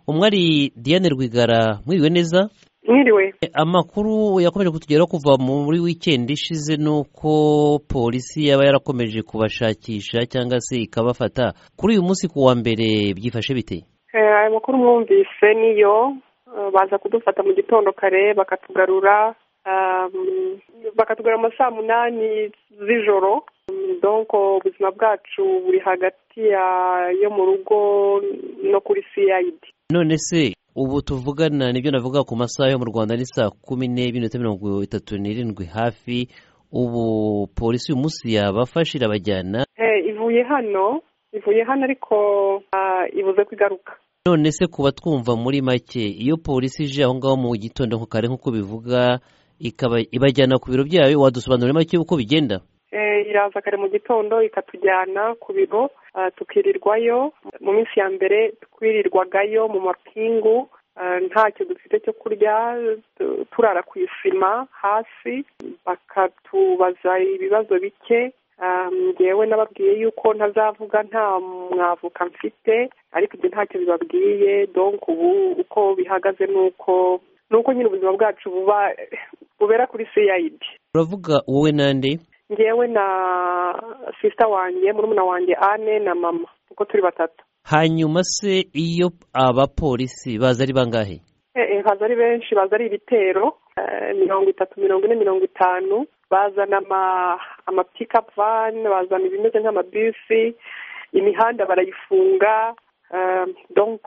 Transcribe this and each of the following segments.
umwe ari diane rwigara mwiriwe neza mwiriwe amakuru yakomeje kutugeraho kuva muri wikendi ishize ni uko polisi yaba yarakomeje kubashakisha cyangwa se ikabafata kuri uyu munsi ku wa mbere byifashe bite Eh, ayo makuru mwumvise niyo eh, baza kudufata mu gitondo kare bakatugarura um, bakatugarura mu saa munani z'ijoro Mm, donc ubuzima bwacu buri hagati ya- yo mu rugo no kuri cid none se ubu tuvugana nibyo navuga ku masaha yo mu rwanda ni saa kumi n'ebyiri n'iminota mirongo itatu n'irindwi hafi ubu polisi uyu munsi yabafashe irabajyana Eh, ivuye hano ivuye hano ariko ah, ibuze kwigaruka none se kuba twumva muri make iyo polisi ije aho ngaho mu gitondo nko kare nk'uko bivuga ikaba ibajyana ku biro byayo wadusobanurira make uko bigenda Eh, iraza kare mu gitondo ikatujyana ku biro ah, tukirirwayo mu minsi ya mbere twirirwagayo mu mapingu ah, ntacyo dufite cyo kurya tu- turara ku isima hasi bakatubaza ibibazo bike Ah, njyewe nababwiye yuko ntazavuga nta mwavuka mfite ariko ibyo ntacyo bibabwiye donc ubu uko bihagaze ni uko ni uko nyine ubuzima bwacu buba bubera kuri cid uravuga wowe nande njyewe na sisita wanjye murumuna wanjye ane na mama uko turi batatu hanyuma se iyo abapolisi baza ari bangahe Eh, eh, baza ari benshi baza ari ibitero eh, mirongo itatu mirongo ine mirongo itanu bazana ama amapikapu vani bazana ibimeze nk'amabisi imihanda barayifunga eh, donc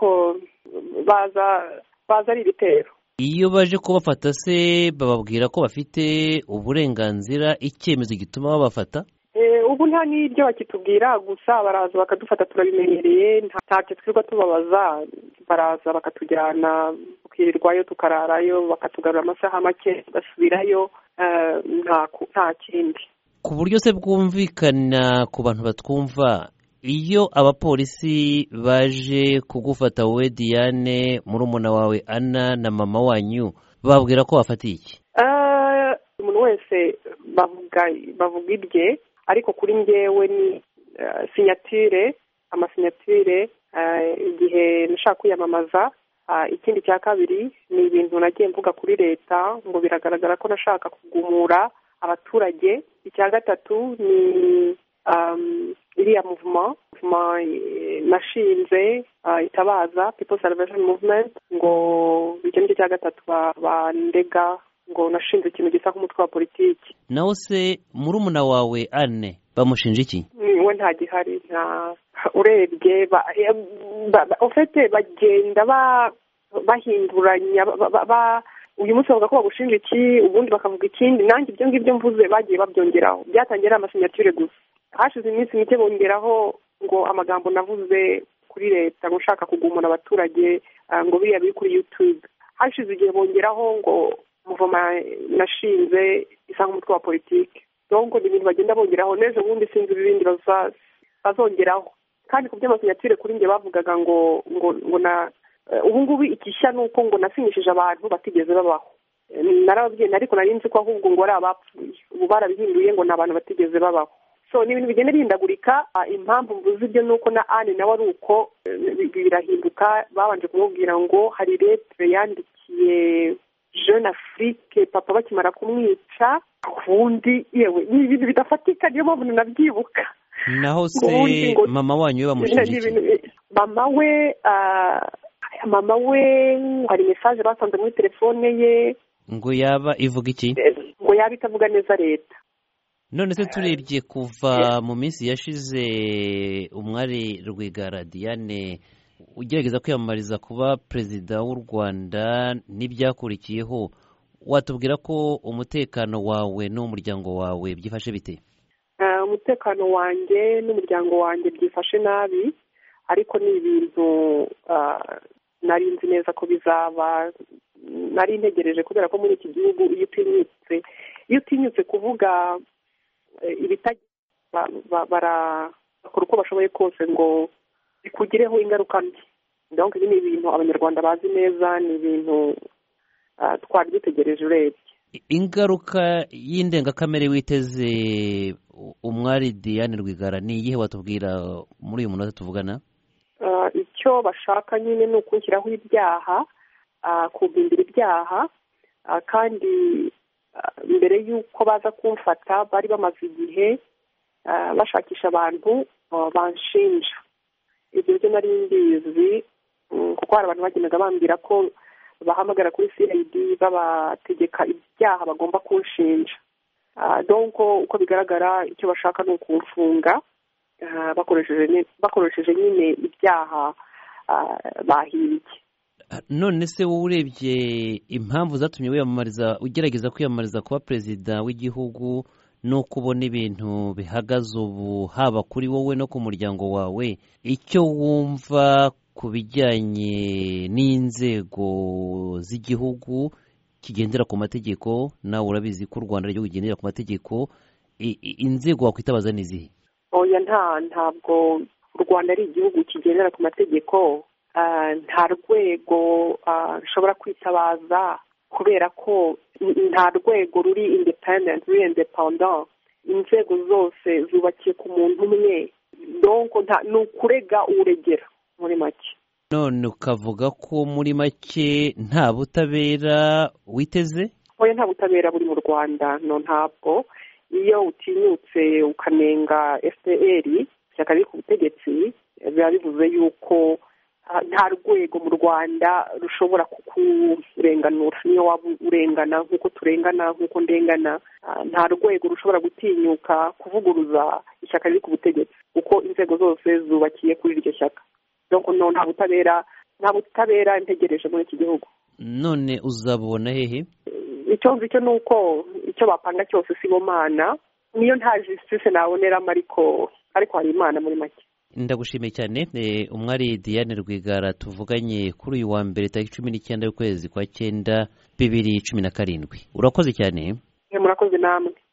baza baza ari ibitero iyo baje kubafata se bababwira ko bafite uburenganzira icyemezo gituma babafata Eh, ubu nta n'ibyo bakitubwira gusa baraza bakadufata turabimenyereye nta- ntacyo twirirwa tubabaza baraza bakatujyana tukirirwayo tukararayo bakatugarura amasaha make basubirayo eh, nta ku- nta kindi ku buryo se bwumvikana ku bantu batwumva iyo abapolisi baje kugufata wowe diane murumuna wawe ana na mama wanyu bababwira ko bafatiye iki Eh, umuntu wese bavuga bavuga ibye ariko kuri njyewe ni eh, sinyatire amasinyatire eh, igihe nashaka kwiyamamaza Ah, ikindi cya kabiri ni ibintu nagiye mvuga kuri leta ngo biragaragara ko nashaka kugumura abaturage icya gatatu ni um, iriya movement movement eh, nashinze ah, itabaza people salvation movement ngo icyo nicyo cya gatatu ba- bandega ngo nashinze ikintu gisa nk'umutwe wa politiki nawe se murumuna wawe ane bamushinja iki we nta gihari nta urebye ba- eh, ba- ba- ofete bagenda ba- bahinduranya ba- ba- ba- uyu munsi bavuga ko bagushinja iki ubundi bakavuga ikindi nanjye ibyo ngibyo mvuze bagiye babyongeraho byatangiye ari amasinyature gusa hashize iminsi mike bongeraho ngo amagambo navuze kuri leta ngo ushaka kugumura abaturage ah, ngo biriya biri kuri yutube hashize igihe bongeraho ngo muvoma nashinze isa nk'umutwe wa politiki donko ni ibintu bagenda bongeraho n'ejo bundi sinzi ibindi baza- bazongeraho kandi ku by'amasinyatire kuri njye bavugaga ngo ngo ngo na eh, ubu ngubu igishya ni uko ngo nasinyishije abantu batigeze babaho Eh, narababwiye ariko nari nzi ko ahubwo ngo ari abapfuye ubu barabihinduye ngo ni abantu batigeze babaho so ni ibintu bigenda bihindagurika Ah, impamvu mvuze ibyo ni uko na anne nawe ari uko eh, bi- birahinduka babanje kumubwira ngo hari letre yandikiye jeune afrique papa bakimara kumwica ubundi yewe ni ibintu bidafatika niyo mpamvu ninabyibuka naho se Ubundi ngo- mama wanyu we bamushinja ni iki ibintu bi- mama we ah, mama we hari mesaje basanze muri telefone ye ngo yaba ivuga iki eh, ngo yaba itavuga neza leta none se turebye kuva mu minsi yashize umwari rwigara diane ugerageza kwiyamamariza kuba perezida w'u rwanda n'ibyakurikiyeho watubwira ko umutekano wawe n'umuryango wawe byifashe bite Ah, umutekano wanjye n'umuryango wanjye byifashe nabi ariko ni ibintu ah, nari nzi neza ko bizaba nari ntegereje kubera ko muri iki gihugu iyo utinyutse iyo utinyutse kuvuga eh, ibitagira ba- ba- bara- bakora uko bashoboye kose ngo bikugireho ingaruka mbi donc ibi ni ibintu abanyarwanda bazi neza ni ibintu ah, twari dutegereje urebye I- ingaruka y'indengakamere witeze u- umwari diane rwigara ni iyihe watubwira muri uyu munota tuvugana Ah, icyo icyo bashaka nyine ni ukunshyiraho ibyaha kubimbira ibyaha kandi mbere y'uko baza kumfata bari bamaze igihe bashakisha abantu banshinja ibyo byo nari mbizi kuko hari abantu bagendaga bambwira ko bahamagara kuri sirayidi babategeka ibyaha bagomba kunshinja donko uko bigaragara icyo bashaka ni ukumfunga bakoresheje nyine ibyaha bahimbye none se wowe urebye impamvu zatumye wiyamamariza ugerageza kwiyamamariza kuba perezida w'igihugu nuko ubona ibintu bihagaze ubu haba kuri wowe no ku muryango wawe icyo wumva ku bijyanye n'inzego z'igihugu kigendera ku mategeko nawe urabizi ko u rwanda igihugu kigendera ku mategeko inzego wakwitabaza ni izihe oya nta ntabwo u rwanda ari igihugu kigendera ku mategeko nta rwego rushobora kwitabaza kubera ko nta rwego ruri independenti ruri independa inzego zose zubakiye ku muntu umwe ni ukurega uregera muri make none ukavuga ko muri make nta butabera witeze oya nta butabera buri mu rwanda no ntabwo iyo utinyutse ukanenga fpr ishyaka riri ku butegetsi biba bivuze yuko nta rwego mu rwanda rushobora kukurenganura niyo waba urengana nk'uko turengana nk'uko ndengana nta rwego rushobora gutinyuka kuvuguruza ishyaka riri ku butegetsi kuko inzego zose zubakiye kuri iryo shyaka nta butabera nta butabera ntegereje muri iki gihugu none uzabona hehe icyo nzi cyo ni uko icyo bapanga cyose si mana niyo nta jisitise naboneramo ariko ariko hari imana muri make ndagushimiye cyane umwari Diane rwigara tuvuganye kuri uyu wa mbere tariki cumi n'icyenda y'ukwezi kwa cyenda bibiri cumi na karindwi urakoze cyane murakoze namwe